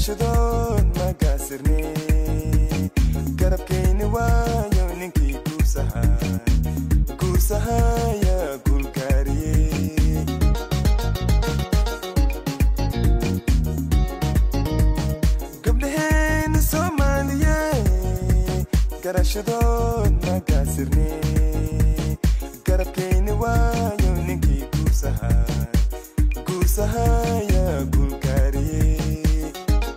garashadood magaasirne garabkayni waayo ninkii guusaha guusahaya guulgaariye gabdhaheena soomaaliye garashadood magaasirne garabkayni waayo ninkii guusaha guusahaya guulgaariye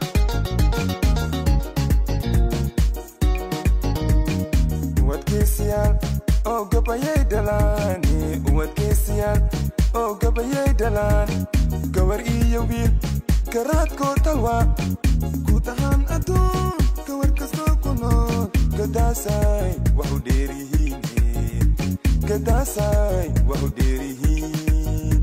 wadgeesiyaal oo gabayay dhalaani wadgeesiyaal oo gabayay dhalaan gawar iyo wiil garaadkoo talwa guud ahaan adduun gawar kastoo ku nool gadaasay waxu dheerihiin gadaasay waxu dheerihiin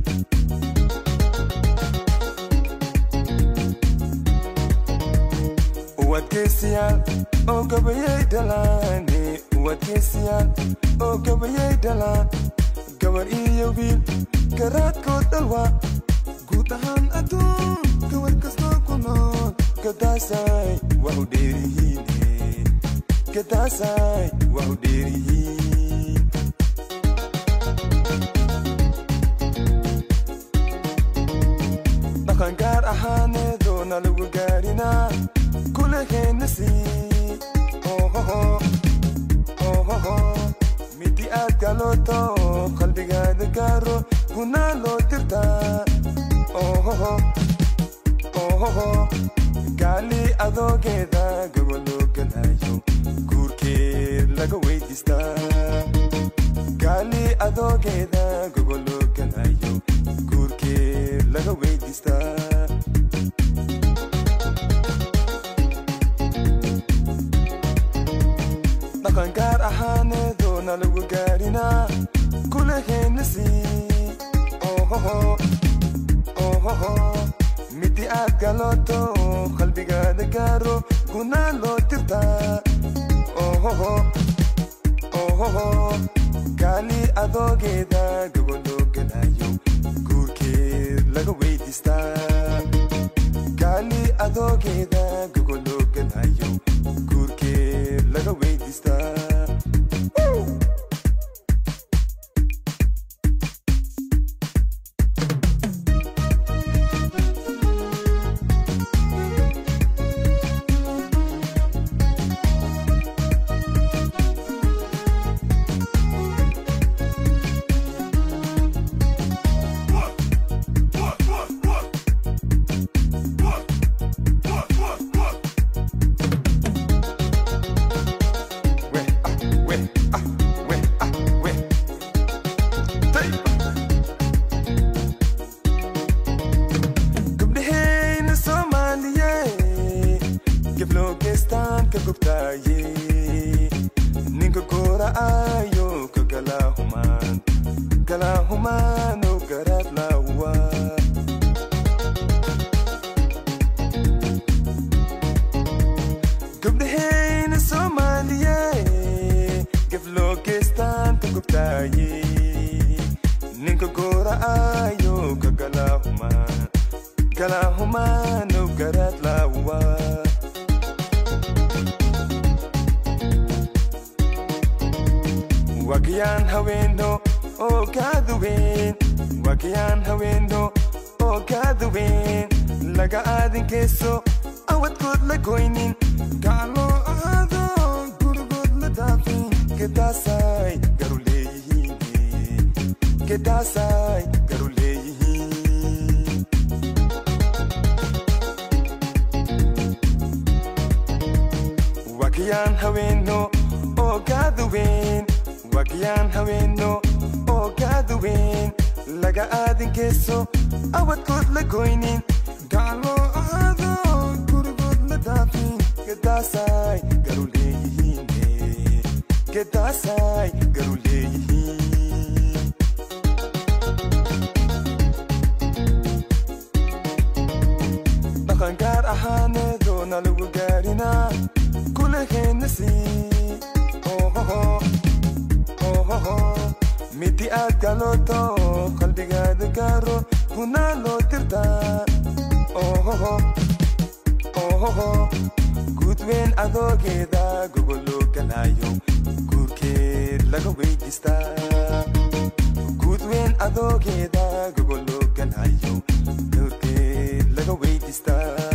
wadgeesiyaal oo gabayay dhalaani wadgeesiyaal oo gabayay dhalaan gabar iyo wiil garaadkoo dhalwa guud ahaan adduun gawar kastoo ku nool gadaasay waxu dheerihiin gadaasay waxu dheerihiin dhaqan gaar ahaaneedoona lagu gaarinaa kuleheenna sii ohoho ohoho midi aad galooto qalbigaada gaaro gunaa loo dirtaa ohoho ohoho gaali adoogeeda gogoloo galayo guurkeed laga weydiistaa gaali adoogeeda gogoloo galayo guurkeed laga weydiistaa dhaqan gaar ahaaneedoona lagu gaarinaa kuleheenna sii ohoho ohoho midi aad galooto qalbigaada gaaro gunaa loo dirtaa ohoho ohoho gaali adoogeeda gogoloo galayo guurkeed laga weydiistaa gaali adoogeeda gogoloo galayo guurkeed laga weydiistaa we ah we ah we ah we Tay! gabdhahayna soomaaliye gabloo geestaan ka gubtaaye ninka goora'ayo ka galaahumaan galaahumaano garaad laawa gabdhahayna soomaaliye gabloo geestaan ka gubtaaye ninka goora'ayo ka galaahumaan galaahumaano garaad laawa wakiyaan haweeno oo kaaduween wakiyaan haweeno oo kaaduween laga aadinkeeso awadkood la goynin gacloo ahaado gurigood la daafin gedaasay garu leeyihiin gedaasay garu leeyihiin wakiyaan haweeno oo kaaduween wakiyaan haweeno oo kaaduween laga aadinkeeso awadkood la goynin gacloo ahaado gurigood la daafin gedaasay garu leeyihiin gedaasay garu leeyihiin dhaqan gaar ahaaneedoona lagu gaarinaa kuleheenna sii ohoho ohoho midi aad galooto qalbigaada gaaro gunaa loo dirtaa ohoho ohoho adoogeeda gogoloo galaayo guurkeed laga weydiistaa guud weyn adoogeeda gogoloo galaayo guurkeed laga weydiistaa